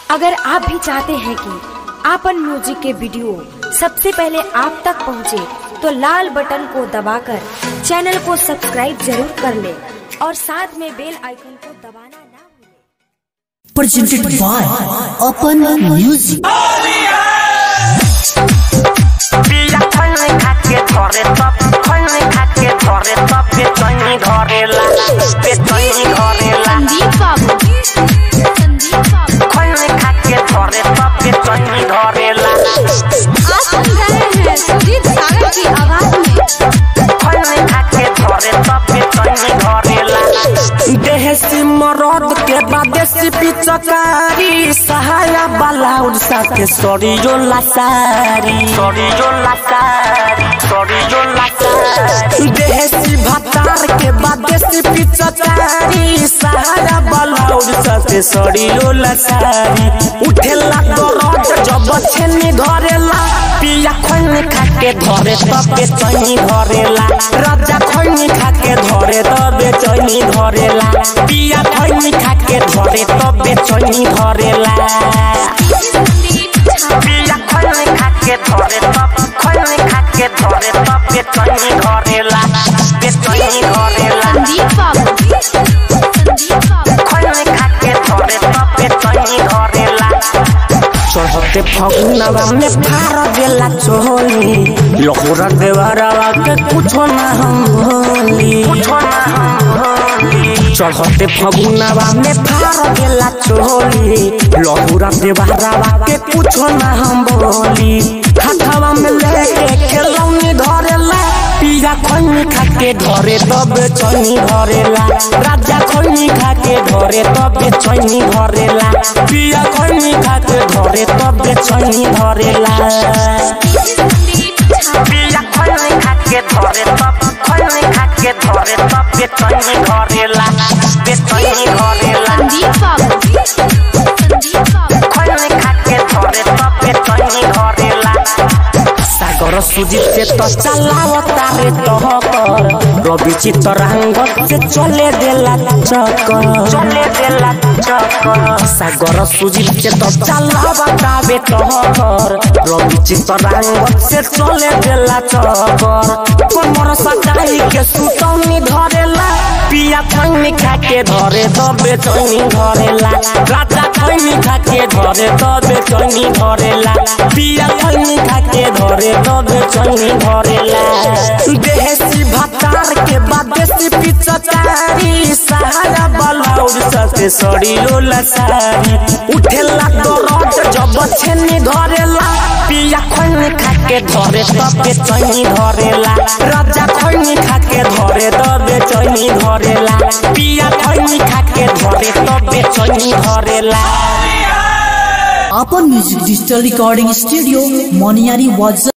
अगर आप भी चाहते हैं कि आपन म्यूजिक के वीडियो सबसे पहले आप तक पहुंचे, तो लाल बटन को दबाकर चैनल को सब्सक्राइब जरूर कर ले और साथ में बेल आइकन को दबाना ना भूलें। presented by Open Music. बिया खैनी खाके धरे तब खैनी खाके धरे तब बेचैनी धरेला बेचैनी धरेला संदीप बाबू संदीप बाबू खैनी खाके धरे तब बेचैनी धरेला आप सुन रहे हैं सुजीत सागर की आवाज में खैनी खाके धरे तब बेचैनी धरेला देहसी मरद के बादेसी पिचकारी सहाया बालाउड साथे सरियो लासारी सरियो लासारी सरियो लासारी देहसी भातार के बादेसी पिचकारी सहाया बालाउड साथे सरियो लासारी उठेला दरद जब छेनी धरेला पिया खैनी खाके धरे तबे चैनी धरेला राजा खैनी खाके धरे तबे चैनी धरेला पिया खैनी खाके धरे तबे चैनी धरेला पिया खैनी खाके धरे तब खैनी खाके धरे तबे चैनी धरेला बे चैनी धरेला संदीप बाबू संदीप बाबू खैनी खाके धरे तबे चैनी धरेला चढ़ते फगुनवा में फार देला चोली लहुरा देवरवा के कुछो ना हम भोली कुछो ना हम भोली चढ़ते फगुनवा में फार देला चोली लहुरा देवरवा के कुछो ना हम बोली हाथवा में लेके खेलौनी धरेला पिया खैनी खाके धरे तब चैनी धरेला राजा खैनी खाके धरे तब चैनी धरेला पिया खैनी खाके धरे तब चैनी धरेला पिया खैनी खाके धरे तब खैनी खाके धरे तब चैनी धरेला चैनी धरेला संदीप बाबू संदीप बाबू खैनी खाके धरे तब चैनी धरेला सागर सुजित से तो चलावता रे तहकर रवि चितरांगत से चले देला चक्कर चले देला चक्कर सागर सुजित से तो चलावता रे तहकर रवि चितरांगत से चले देला चक्कर कमर सटाई के सुतौनी धरेला पिया खैनी खाके धरे तबे चैनी धरेला राजा खैनी खाके धरे तबे चैनी धरेला पिया खैनी खाके धरे तबे चैनी धरेला देहसी भातार के बादेसी पिचकारी सहारा बलाउड ससे सड़िलो लसारी उठेला दरद जब छेनी धरेला पिया खैनी खाके धरे तबे चैनी धरेला राजा खैनी खाके धरे तबे चैनी धरेला पिया खैनी खाके धरे तबे चैनी धरेला Open Music Digital Recording Studio, Moniari was